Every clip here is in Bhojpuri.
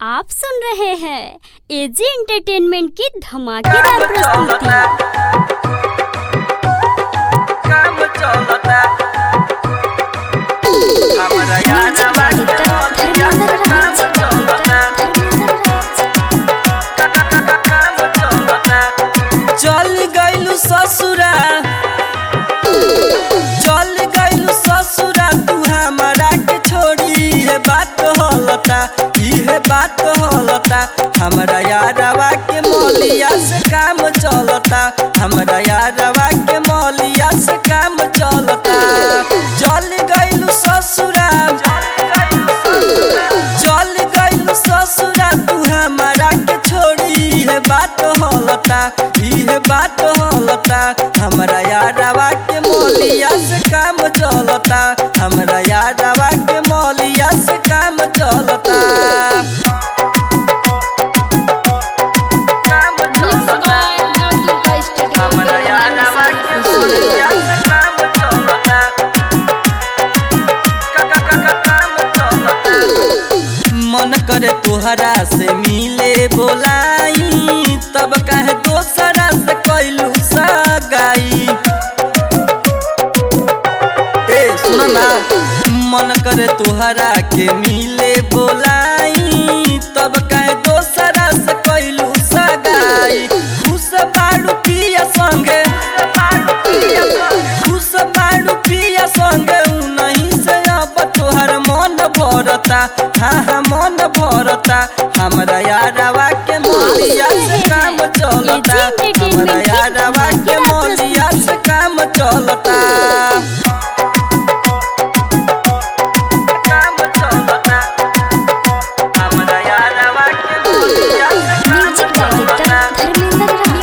आप सुन रहे हैं एजी एंटरटेनमेंट की धमाकेदार प्रस्तुति काम चलता हमरा यादवा के मोतिया से काम चलता काम चलता चल गइलू ससुरा चल गइलू ससुरा तू हमरा के छोड़ी है बात होलता इहे बात होलता हमरा यादवा के मौलिया से काम चलता हमरा यादवा के मौलिया से काम चलता चल गइलू ससुरा चल गइलू ससुरा तू हमरा के छोड़ी है बात होलता इहे बात होलता हमरा यादवा के मौलिया से काम चलता हमरा यादवा के मौलिया से काम चलता काम चलता हमरा यादवा के मौलिया से काम चलता का का का का काम चलता मन करे तोहरा से मिले बोलाई तब कहे दोसरा से कैलू सगाई ए सुन ना मन करे तोहरा के मिले बोलाई तब कहे दोसरा से कैलू सगाई खुश बाड़ू पिया संगे खुश बाड़ू पिया संगे उ नहीं से अब तोहर मन भरता हाँ हाँ मन भरता हमरा यादवा के मोलिया से काम चलता हमरा यादवा के मोलिया से काम चलता काम चलता हमरा यादवा के मोलिया से काम चलता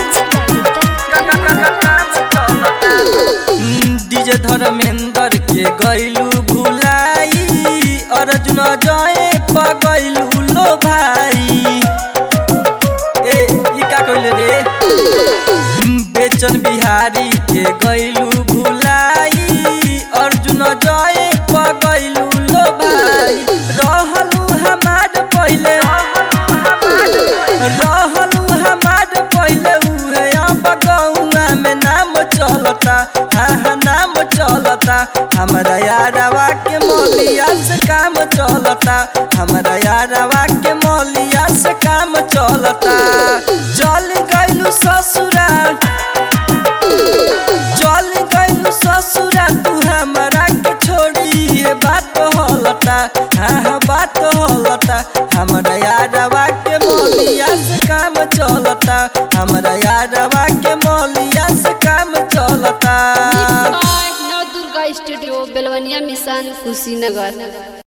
डीजे धर्मेंद्र के गैलू भुलाई अर्जुन जय पगैलू लो भाई ए ई का कहले रे बेचन बिहारी के गैलू भुलाई अर्जुन जय पगैलू लो भाई रहलू हमार पहिले रहलू हमार पहिले उहे अब गौआ में नाम चलता हाँ हाँ नाम चलता हमरा यादवा के मौलिया से काम चलता हमरा यादवा के मौलिया से काम चलता चल गइलू ससुरा चल गइलू ससुरा तू हमरा के छोड़ी है बात होलता हाँ हाँ बात होलता हमरा यादवा के मौलिया से काम चलता हमरा यादवा के मौलिया से काम चलता नव दुर्गा स्टूडियो बेलवनिया मिशन कुशीनगर